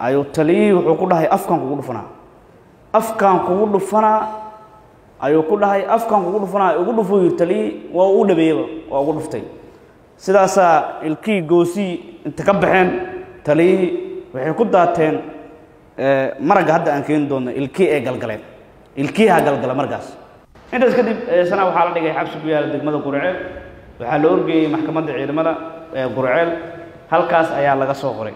ayuu taliyihii wuxuu ku dhahay afkaan kugu dhufanaa afkaan kugu dhufanaa ayuu ku dhahay afkaan kugu dhufanaa ugu dhufuu yidhi taliyihii waa ugu dhabeeyeba waa ugu dhuftay sidaasaa ilkihii goosii inta ka baxeen taliyihii waxay ku daateen maragga hadda aan keeni doonno ilkii ee galgaleen ilkiiha galgala markaas intaas kadib sana waxaa la dhigay xabsi ku yaala degmada gurceel waxaa la orgeeyey maxkamadda ciidamada ee gurceel halkaas ayaa laga soo qoray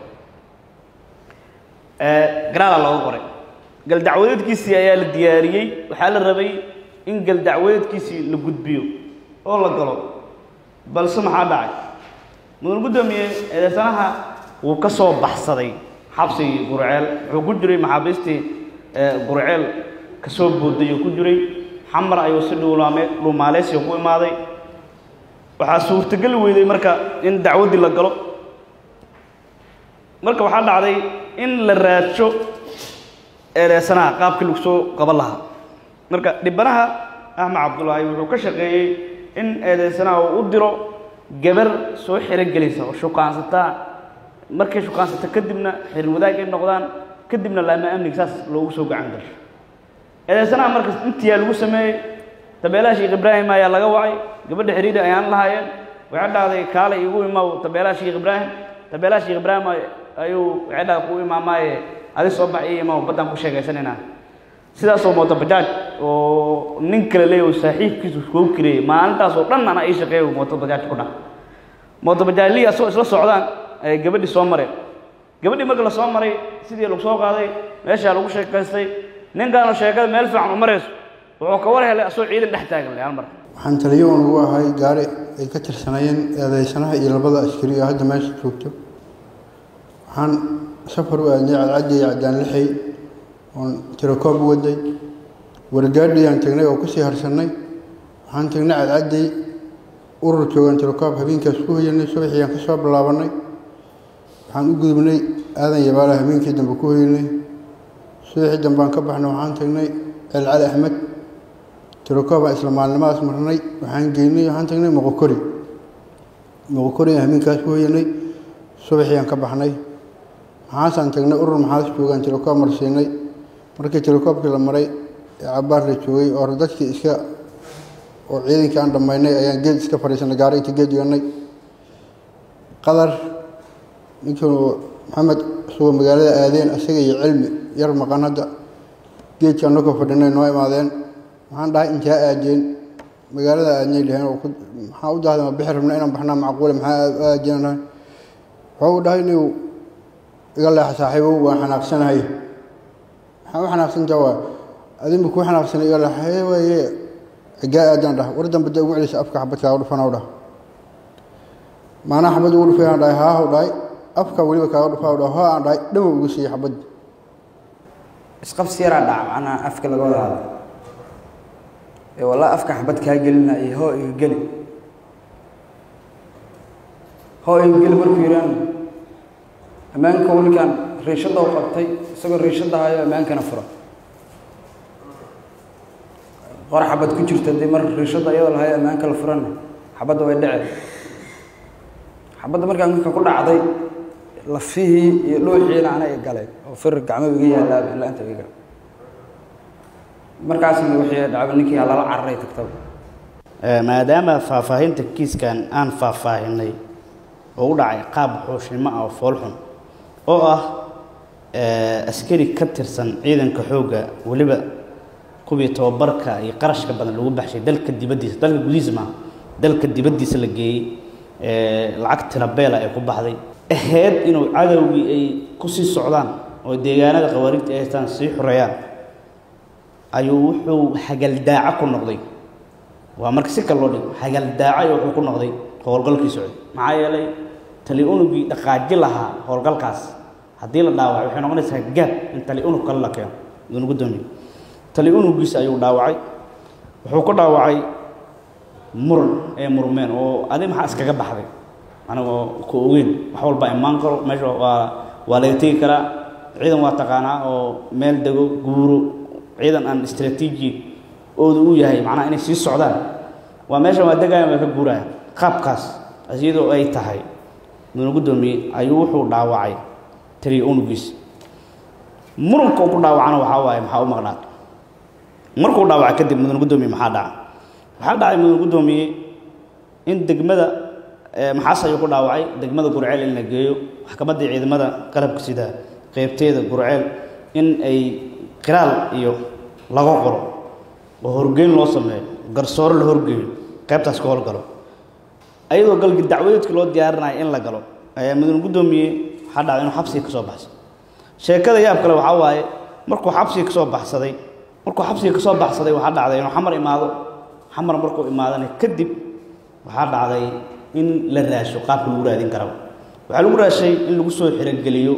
garaala looga qoray galdacwadeedkiisii ayaa la diyaariyey waxaa la rabay in galdacwadeedkiisii la gudbiyo oo la galo balse maxaa dhacay mudan guddoomiye eedeysanaha wuu ka soo baxsaday xabsigii gurceel wuxuu ku jiray maxaabiistii gurceel ka soo booday oo ku jiray xamar ayuu si dhuulaame dhuumaaleysiga ku imaaday waxaa suurtogeli weyday marka in dacwaddii la galo marka waxaa dhacday in la raadsho eedeysanaha qaabkii lagu soo qaban lahaa marka dhibanaha axmed cabdullaahi wuxuu ka shaqeeyey in eedeysanaha uu u diro gabar soo xirogelisa oo shukaansataa markay shukaansata kadibna xirin wadaag ay noqdaan kadibna laama amniga saas loogu soo gacan gasho eedeysanaha markas intiyaa lagu sameeyey tabeelaha sheekh ibraahim ayaa laga wacay gabadha xiriiri ayaan lahaayeen waxay dhahday kaale igu imaw tabeelaha sheekh ibraahim tabeelaha sheekh ibraahim ayuu waxay dhahday ku imaamaaye adi soo bax ii imaw baddaan ku sheegaysanaynaa sidaasoo mooto bajaaj oo nin kale leeyaho saaxiibkiisu kuu kireeyey maalintaasoo dhan ana ii shaqeeyo mooto bajaaj ku dhah mooto bajaajlihii asoo isla socdaan ayay gabadhii soo mareen gabadhii marka la soo maray sidii lagu soo qaaday meeshaa lagu sheekaystay ninkaanu sheekada meel fiican u marayso wuxuu ka war helay asoo ciidan dhex taagan hal mar waxaan taliyo uun ugu ahay gaari ay ka tirsanayeen eedeysanaha iyo labada askari oo hadda meesha joogto waxaan safar u aadnay cadcaddi iyo caddaan lixay oon tirakoob u waday wargaadhiyaan tagnay oo kusii harsannay waxaan tagnay cadcadday urur joogaan tirakoob habeenkaas ku hoyanay subaxiyaan ka soo bilaabannay waxaan u gudubnay aadan yabaala habeenkii dambe ku hoyanay subaxii dambaan ka baxnay waxaan tagnay celcali axmed tirakooban isla maalnimadaas marnay waxaan geynay waxaan tagnay moqokori moqokoriaan habeenkaas ku hoyanay subaxiyaan ka baxnay maxaasaan tagnay urur maxaas joogaan tirakoob marsiinay markii tirakoobkii la maray ee cabaar la joogay oo dadkii iska oo ciidankii aan dhammaynay ayaan geed iska fadhiisanay gaari inta geed dhiganay qadar ninkii maxamed isagoo magaalada aadeen isaga iyo cilmi yar maqan hadda geedkii annagoo fadhinay noo imaadeen waxaan dhahay intaa aadeen magaalada aadnay dheheen oo maxaa u dahday ma bixi rabna inaan baxnaa macquule maxaa aadeen wuxuu u dhahay inuu iga leexa saaxiibow waan xanaaqsanahay maxaa u xanaaqsantaa waa adinba kuu xanaaqsanay iga leexa waaye xigaa aadaan dhah war dambe dee ugu celisa afka xabadkaaga dhufanaw dhah maanaa xabad ugu dhufay aan dhahay haahu dhahay afka weliba kaaga dhufaa dhah hoo aan dhahay dhamow ugu siiyey xabad isqabsi yaraa dhaca macnaha afka laga wada hadlo ee walaa afka xabad kaa gelina iyo hoo iga geli hoo iga geli markuu yidhaan ammaanka wiilkan riishadda u qabtay isagoo riishadda hayo ammaankana fura qor xabad ku jirta dee mar riishadda iyadoo lahayo ammaanka la furana xabadda way dhece xabadda markaa marka ku dhacday lafihii iyo dhuuxiina ana i galay oo fir gacmo iga yaallaa ilaa inta iga markaasna wixii dhacba ninkii lala cararay tagtaba maadaama faahfaahinta kiiskan aan faahfaahinay oo u dhacay qaab xuushnimo ah oo foolxun oo ah askari ka tirsan ciidanka xoogga weliba kuwii tababarka iyo qarashka badan lagu baxshay dalka dibaddiisa dalka gudihiisa maaha dalka dibaddiisa la geeyey lacag tirabeela ay ku baxday ahayd inuu cadowgii ay ku sii socdaan oo deegaanada khawaarijta ay haystaan sii xoreeyaan ayuu wuxuu hagaldaaco ku noqday waa marka si kale loo dhigo hagaldaaco wuxuu ku noqday howlgalkii socday maxaa yeelay tali unugii dhaqaaji lahaa howlgalkaas haddii la dhaawaco waxay noqonaysaa gaab in tali unug kale la keeno idunugu doomiyo tali unugiisa ayuu dhaawacay wuxuu ku dhaawacay muran ee murmeen oo adi maxaa iskaga baxday anigoo ku ogeyn wax walba imaan karo meesha waa waa laga tegi karaa ciidan waa taqaanaa oo meel dego guuro ciidan aan istraatiiji oodu u yahay macnaha inay sii socdaan waa meesha waa degayan waa ka guuraya qaabkaas iyadoo ay tahay mudana guddoomiye ayuu wuxuu dhaawacay taliya unugiisa muranka uu ku dhaawacana waxaa waaye maxaa u maqnaa markuu dhaawaca kadib mudan guddoomiye maxaa dhaca waxaa dhacay mudan guddoomiye in degmada maxaas ayuu ku dhaawacay degmada gurceel in la geeyo maxkamaddii ciidamada qalabka sida qeybteeda gurceel in ay qiraal iyo laga qoro oo horgeyn loo sameeyo garsoore la horgeeyo qaybtaas ka howlgalo ayadoo galgi dacwadeedka loo diyaarinayo in la galo ayaa mudan guddoomiye waxaa dhacday inuu xabsiga ka soo baxsay sheekada yaab kale waxaa waaye markuu xabsiga ka soo baxsaday markuu xabsiga ka soo baxsaday waxaa dhacday inuu xamar imaado xamar markuu imaadana kadib waxaa dhacday in la raasho qaabka lagu raadin karaba waxaa lagu raashay in lagu soo xirogeliyo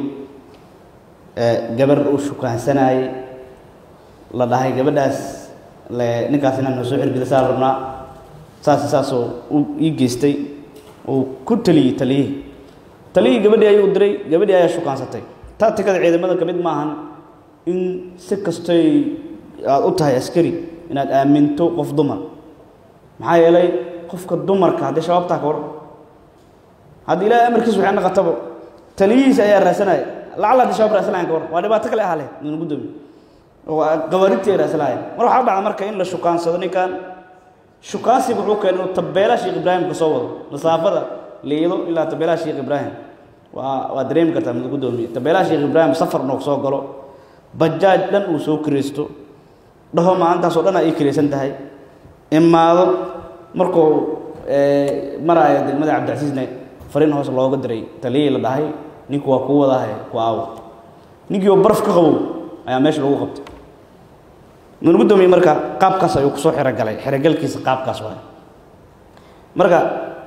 gabar uu shukaansanayey la dhahay gabadhaas ninkaas inaan noo soo xirgelisaa rabnaa saas saasoo uu ii geystay uu ku taliyey taliyihii taliyihii gabadhii ayuu diray gabadhii ayaa shukaansatay taatikada ciidamada ka mid maahan in si kastoy aada u tahay askari inaad aaminto qof dumar maxaa yeelay qofka dumarka haddii shabaabtaa ka war haddii ilaahay amarkiis waxay naqatabo taliyihiisa ayaa raasanaya lacala haddii shabaab raasanayan ka war waa dhibaato kale ahale nuna guddoomiye oo gawaarintii ay raasanayaan mar waxaa dhacda marka in la shukaansado ninkan shukaansiga wuxuu keenay inuu tabeelaha sheekh ibraahim ka soo wado masaafada liido ilaa tabeelaha sheekh ibraahim waa waa dareemi kartaa mid guddoomiye tabeelaha sheekh ibraahim safar noog soo galo bajaaj dhan uu soo kiraysto dhaho maalintaasoo dhan ay kiraysan tahay imaado markuu maraayo degmada cabdicasiisne fariin hoos looga diray taliyihii la dhahay ninku waa kuu wadaahe ku aawo ninkii oo baraf ka qabow ayaa meesha lagu qabtay mudan guddoomiye marka qaabkaas ayuu kusoo xirogalay xirogalkiisa qaabkaas waay marka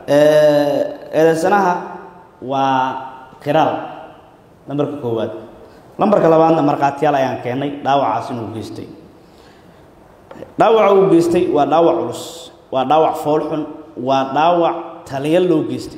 eedeysanaha waa kiraal lambarka koowaad lambarka labaadna markhaatiyaal ayaan keennay dhaawacaas inuu geystay dhaawaca uu geystay waa dhaawac culus waa dhaawac foolxun waa dhaawac taliya loo geystay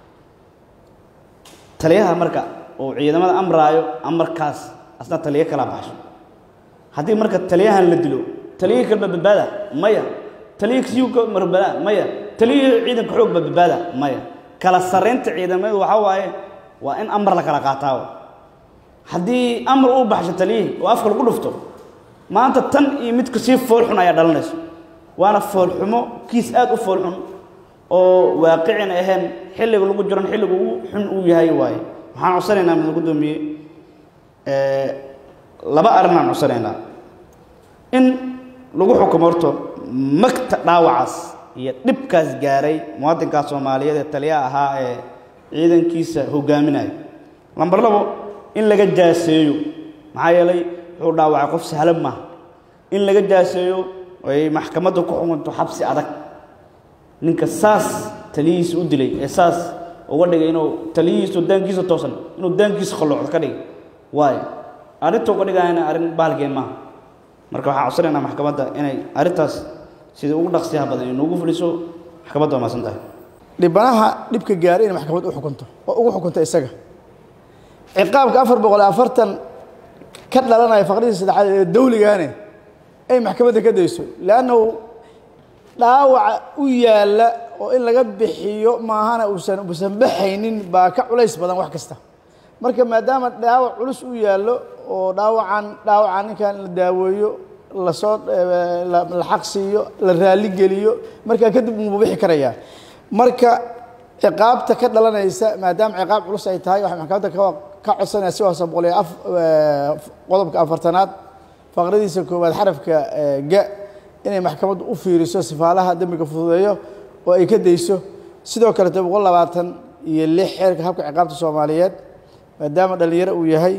taliyaha marka uu ciidamada amraayo amarkaas asna taliyo kala baxsho haddii marka taliyahan la dilo taliyihii kalba badbaada maya taliyihii kasiyuka marbada maya taliyihii ciidanka xoogba badbaada maya kala sarraynta ciidamadu waxaa waaye waa in amar la kala qaataawo haddii amar uu baxsho taliyihii oo afka lagu dhufto maanta tan iyo midka sii foolxun ayaa dhalanayso waana foolxumo kiis aad u foolxun oo waaqicina ahayn xilliga lagu jiran xilliga ugu xun uu yahay waaye waxaan codsanaynaa mid guddoomiye laba arrinaan codsanaynaa in lagu xukumo horto magta dhaawacaas iyo dhibkaas gaaray muwaadinkaas soomaaliyeed ee taliyaha ahaa ee ciidankiisa hogaaminaya lambar labo in laga jaaseeyo maxaa yeelay wuxuu dhaawacay qof sahlan maaha in laga jaaseeyo ay maxkamadda ku xukunto xabsi adag ninka saas taliyihiisa u dilay ee saas uga dhigay inuu taliyihiisu daankiisa toosan inuu daankiisa qalloocdo ka dhigay waayo arrinta uga dhigayana arrin baalgeen maaha marka waxaan codsanaynaa maxkamadda inay arrintaas sida ugu dhaqsiyaha badan inoogu fuliso maxkamadda waa maasan tahay dhibanaha dhibka gaaray inay maxkamad u xukunto oo ugu xukunto isaga ciqaabka afar boqol iyo afartan ka dhalanaya faqradii saddexaad ee dawligaane ay maxkamadda ka dayso leannahu dhaawaca u yaalla oo in laga bixiyo maahana uusan uusan baxaynin baa ka culays badan wax kasta marka maadaama dhaawac culus u yaallo oo dhaawacan dhaawacan ninkan la daaweeyo lasoo la xaq siiyo la raali geliyo markaa kadib uunbu bixi karayaa marka ciqaabta ka dhalanaysa maadaama ciqaab culus ay tahay waxay maxkamadda ka ka codsanaya si hoose boqol iyo af qodobka afartanaad faqradiisa koowaad xarafka ga inay maxkamaddu u fiiriso sifaalaha dembiga fududeeyo oo ay ka dayso sidoo kalete boqol labaatan iyo lix xeerka habka ciqaabta soomaaliyeed maadaama dhallinyaro uu yahay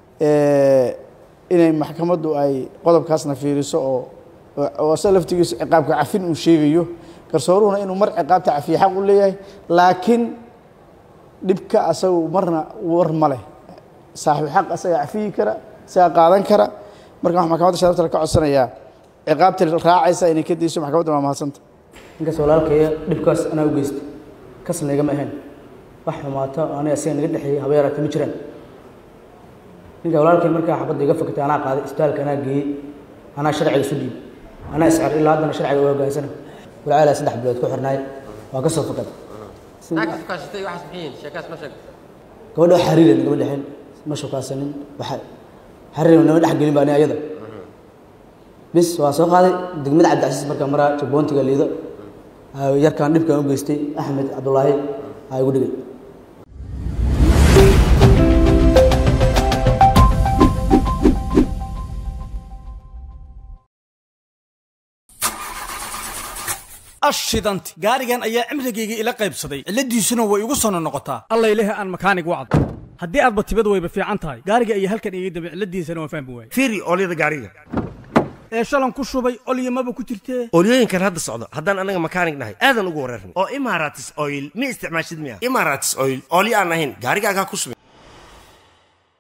inay maxkamaddu ay qodobkaasna fiiriso oo oo se laftigiisu ciqaabka cafin uu sheegayo garsooruhuna inuu mar ciqaabta cafiye xaq u leeyahay laakiin dhibka asagu marna war ma leh saaxibu xaq asaga cafiyi kara isaga qaadan kara marka waxaa maxkamadda sharafta ka codsanayaa ciqaabta raacaysa inay ka dayso maxkamadda waa mahadsanta ninkaas walaalkaya dhibkaas anaa u geystay kasna igama ahayn wax xumaato aniga asiga naga dhexeeyey haba yaraata ma jiraan ninka walaalkay markaa xabadda iga fakatay anaa qaaday isbitaalka anaa geeyey anaa sharciga isu dhiib anaa iscar ilaa haddana sharciga u hoggaansana walaalaa saddex bilood ku xirnaay waa ka soo fakaday gabadha wax xariira nagama dhexin ma shukaasanin waxa xariirna nama dhex gelin baa ni ayada bis waa soo qaaday degmada cabdicasiis markaa maraa jabboontiga liido aa yarkaan dhibkaan u geystay axmed cabdulaahi aa igu dhigay ashidanti gaarigan ayaa cimrigayga ila qaybsaday cilladiisuna way igu sono noqotaa allayleh aan makaanig wacdo haddii aadba tibad wayba fiican tahay gaariga iyo halkan iga dambe cilladiisana waan fahmi waayey fiiri oolyada gaariga ee shalan ku shubay olyamaba ku jirtee oolyooyinkan hadda socdo haddaan anaga makaanig nahay aadan ugu wareerna oo imaratis oil ma isticmaashid miya imaratis oil oolyo aan ahayn gaarigaagaa ku subin